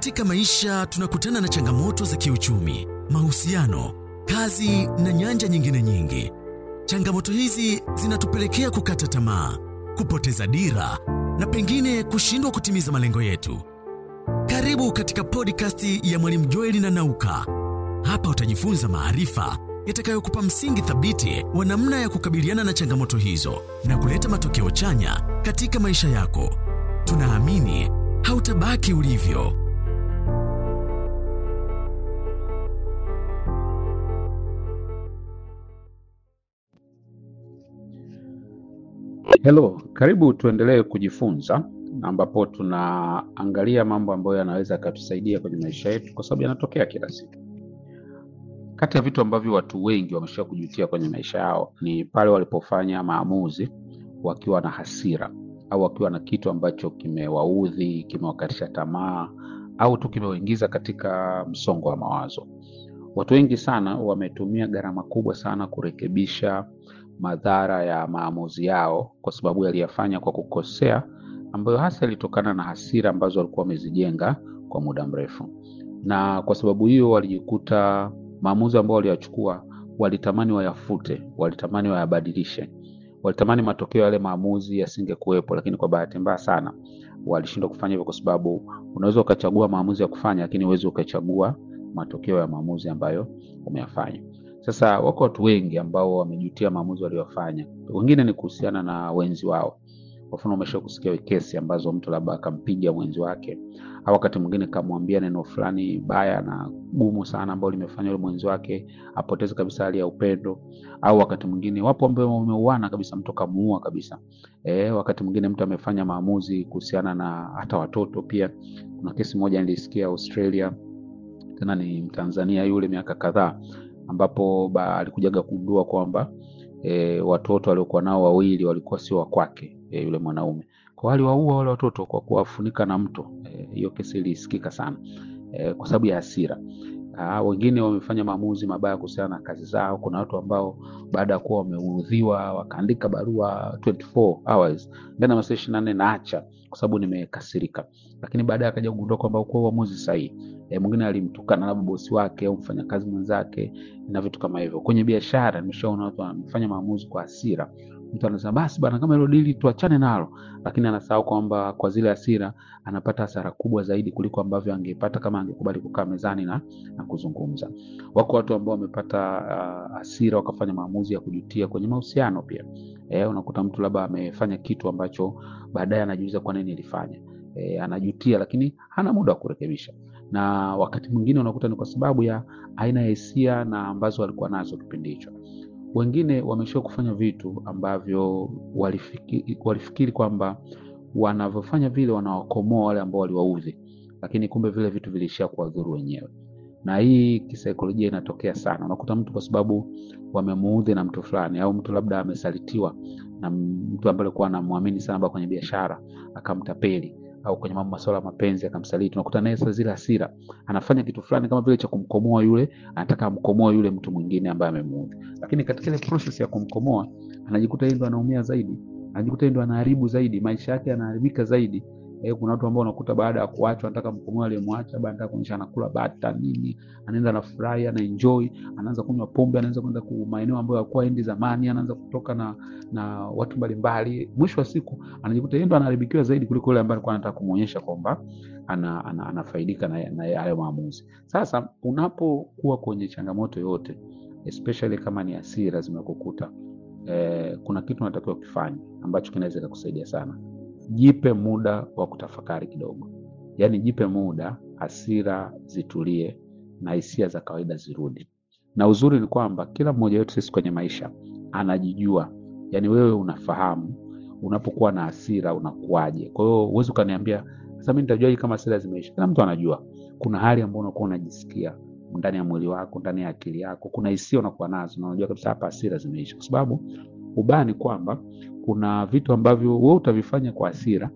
Katika maisha tunakutana na changamoto za kiuchumi, mahusiano, kazi na nyanja nyingine nyingi. Changamoto hizi zinatupelekea kukata tamaa, kupoteza dira na pengine kushindwa kutimiza malengo yetu. Karibu katika podcast ya Mwalimu Joeli na Nauka. Hapa utajifunza maarifa yatakayokupa msingi thabiti wa namna ya kukabiliana na changamoto hizo na kuleta matokeo chanya katika maisha yako. Tunaamini hautabaki ulivyo. Hello, karibu tuendelee kujifunza ambapo tunaangalia mambo ambayo yanaweza yakatusaidia kwenye maisha yetu kwa sababu yanatokea kila siku. Kati ya vitu ambavyo watu wengi wamesha kujutia kwenye maisha yao ni pale walipofanya maamuzi wakiwa na hasira au wakiwa na kitu ambacho kimewaudhi, kimewakatisha tamaa au tu kimewaingiza katika msongo wa mawazo. Watu wengi sana wametumia gharama kubwa sana kurekebisha madhara ya maamuzi yao kwa sababu yaliyafanya kwa kukosea, ambayo hasa ilitokana na hasira ambazo walikuwa wamezijenga kwa muda mrefu, na kwa sababu hiyo walijikuta maamuzi ambayo waliyachukua walitamani wayafute, walitamani wayabadilishe, walitamani matokeo yale maamuzi yasingekuwepo, lakini kwa bahati mbaya sana walishindwa kufanya hivyo, kwa sababu unaweza ukachagua maamuzi ya kufanya, lakini huwezi ukachagua matokeo ya maamuzi ambayo umeyafanya. Sasa wako watu wengi ambao wamejutia maamuzi waliyofanya. Wengine ni kuhusiana na wenzi wao. Kwa mfano, umesha kusikia kesi ambazo mtu labda akampiga mwenzi wake, au wakati mwingine kamwambia neno fulani baya na gumu sana ambao limefanya yule mwenzi wake apoteze kabisa hali ya upendo, au wakati mwingine wapo ambao wameuana kabisa, mtu kamuua kabisa. E, wakati mwingine mtu amefanya maamuzi kuhusiana na hata watoto pia. Kuna kesi moja nilisikia Australia, tena ni Mtanzania yule, miaka kadhaa ambapo ba, alikujaga kugundua kwamba e, watoto waliokuwa nao wawili walikuwa sio wa kwake e, yule mwanaume kwa aliwaua wale watoto kwa kuwafunika na mto. Hiyo e, kesi ilisikika sana e, kwa sababu ya hasira. Aa, wengine wamefanya maamuzi mabaya kuhusiana na kazi zao. Kuna watu ambao baada ya kuwa wameudhiwa wakaandika barua 24 hours ndani ya masaa ishirini na nne naacha kwa sababu nimekasirika, lakini baadaye akaja kugundua kwamba ukuwa uamuzi sahihi. E, mwingine alimtukana labda bosi wake au mfanyakazi mwenzake na vitu kama hivyo. Kwenye biashara nimeshaona watu wanafanya maamuzi kwa hasira. Mtu anasema basi bana, kama hilo dili tuachane nalo, lakini anasahau kwamba kwa zile hasira anapata hasara kubwa zaidi kuliko ambavyo angepata kama angekubali kukaa mezani na, na kuzungumza. Wako watu ambao wamepata uh, hasira wakafanya maamuzi ya kujutia kwenye mahusiano pia. E, unakuta mtu labda amefanya kitu ambacho baadaye anajiuliza kwa nini nilifanya. E, anajutia lakini hana muda wa kurekebisha na wakati mwingine unakuta ni kwa sababu ya aina ya hisia na ambazo walikuwa nazo kipindi hicho. Wengine wameshia kufanya vitu ambavyo walifikiri, walifikiri kwamba wanavyofanya vile wanawakomoa wale ambao waliwaudhi, lakini kumbe vile vitu vilishia kuwadhuru wenyewe. Na hii kisaikolojia inatokea sana. Unakuta mtu kwa sababu wamemuudhi na mtu fulani, au mtu labda amesalitiwa na mtu ambaye alikuwa anamwamini sana kwenye biashara akamtapeli au kwenye mambo masuala ya mapenzi akamsaliti, unakuta naye sasa zile hasira anafanya kitu fulani kama vile cha kumkomoa yule, anataka amkomoa yule mtu mwingine ambaye amemuudhi, lakini katika ile process ya kumkomoa anajikuta yeye ndo anaumia zaidi, anajikuta yeye ndo anaharibu zaidi, maisha yake yanaharibika zaidi. Eh, kuna watu ambao unakuta baada ya kuachwa anataka mkomoa aliyemwacha, baada anataka kuonyesha anakula bata nini, anaenda anafurahi, ana enjoy, anaanza kunywa pombe, anaanza kwenda ku maeneo ambayo hakuwa endi zamani, anaanza kutoka na na watu mbalimbali. Mwisho wa siku anajikuta yeye ndo anaharibikiwa zaidi kuliko yule ambaye alikuwa anataka kumuonyesha kwamba ana, ana, anafaidika na, na hayo maamuzi. Sasa unapokuwa kwenye changamoto yote, especially kama ni hasira zimekukuta, eh, kuna kitu unatakiwa kufanya ambacho kinaweza kukusaidia sana. Jipe muda wa kutafakari kidogo, yaani jipe muda, hasira zitulie na hisia za kawaida zirudi. Na uzuri ni kwamba kila mmoja wetu sisi kwenye maisha anajijua, yaani wewe unafahamu unapokuwa na hasira unakuwaje. Kwa hiyo huwezi ukaniambia sasa mimi nitajuaje kama hasira zimeisha? Kila mtu anajua kuna hali ambayo unakuwa unajisikia ndani ya mwili wako, ndani ya akili yako, kuna hisia unakuwa nazo na unajua kabisa hapa hasira zimeisha, kwa sababu ubaya ni kwamba kuna vitu ambavyo wewe utavifanya kwa hasira, lakini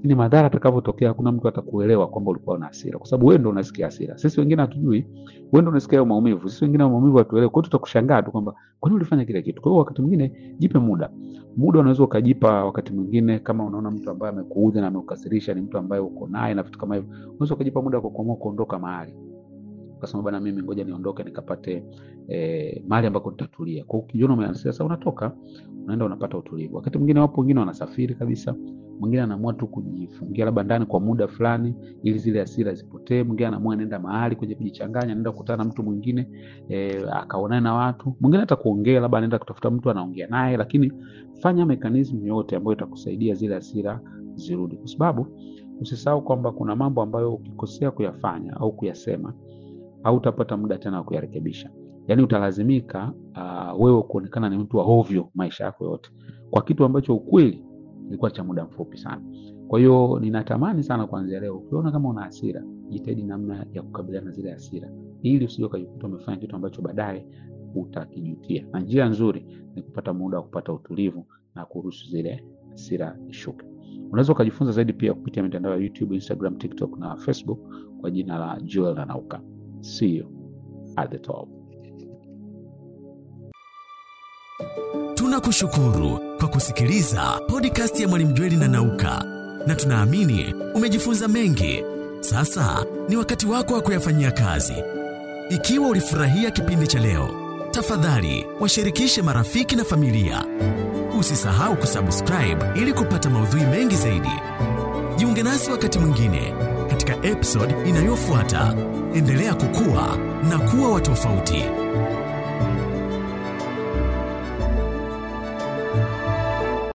lakini madhara atakavyotokea hakuna mtu atakuelewa kwamba ulikuwa na hasira, kwa sababu wewe ndo unasikia hasira. Sisi wengine hatujui, wewe ndo unasikia hayo maumivu, sisi wengine hayo maumivu hatuelewi. Kwa hiyo tutakushangaa tu kwamba kwa nini ulifanya kile kitu. Kwa hiyo wakati mwingine jipe muda, muda unaweza ukajipa. Wakati mwingine kama unaona mtu ambaye amekuudhi na amekukasirisha ni mtu ambaye uko naye na vitu kama hivyo, unaweza ukajipa muda kwa kuamua kuondoka mahali ukasema bana, mimi ngoja niondoke nikapate eh, mahali ambako nitatulia. Kwa hiyo ukijiona umeansia sasa, unatoka unaenda unapata utulivu. Wakati mwingine wapo wengine wanasafiri kabisa, mwingine anaamua tu kujifungia labda ndani kwa muda fulani ili zile hasira zipotee. Mwingine anaamua anaenda mahali kwenye kujichanganya, anaenda kukutana na mtu mwingine eh, akaonana na watu. Mwingine hata kuongea, labda anaenda kutafuta mtu anaongea naye, lakini fanya mekanismu yote ambayo itakusaidia zile hasira zirudi, kwa sababu usisahau kwamba kuna mambo ambayo ukikosea kuyafanya au kuyasema hautapata muda tena wa kuyarekebisha. Yaani utalazimika uh, wewe kuonekana ni mtu wa hovyo maisha yako yote kwa kitu ambacho ukweli ilikuwa cha muda mfupi sana. Kwa hiyo ninatamani sana kuanzia leo, ukiona kama una hasira, jitahidi namna ya kukabiliana na zile hasira, ili usije ukajikuta umefanya kitu ambacho baadaye utakijutia. Na njia nzuri ni kupata muda wa kupata utulivu na kuruhusu zile hasira ishuke. Unaweza ukajifunza zaidi pia kupitia mitandao ya YouTube, Instagram, TikTok na Facebook kwa jina la Joel Nanauka. See you at the top. Tunakushukuru kwa kusikiliza podcast ya Mwalimu Jweli na Nauka, na tunaamini umejifunza mengi. Sasa ni wakati wako wa kuyafanyia kazi. Ikiwa ulifurahia kipindi cha leo, tafadhali washirikishe marafiki na familia. Usisahau kusubscribe ili kupata maudhui mengi zaidi. Jiunge nasi wakati mwingine katika episode inayofuata. Endelea kukua na kuwa wa tofauti.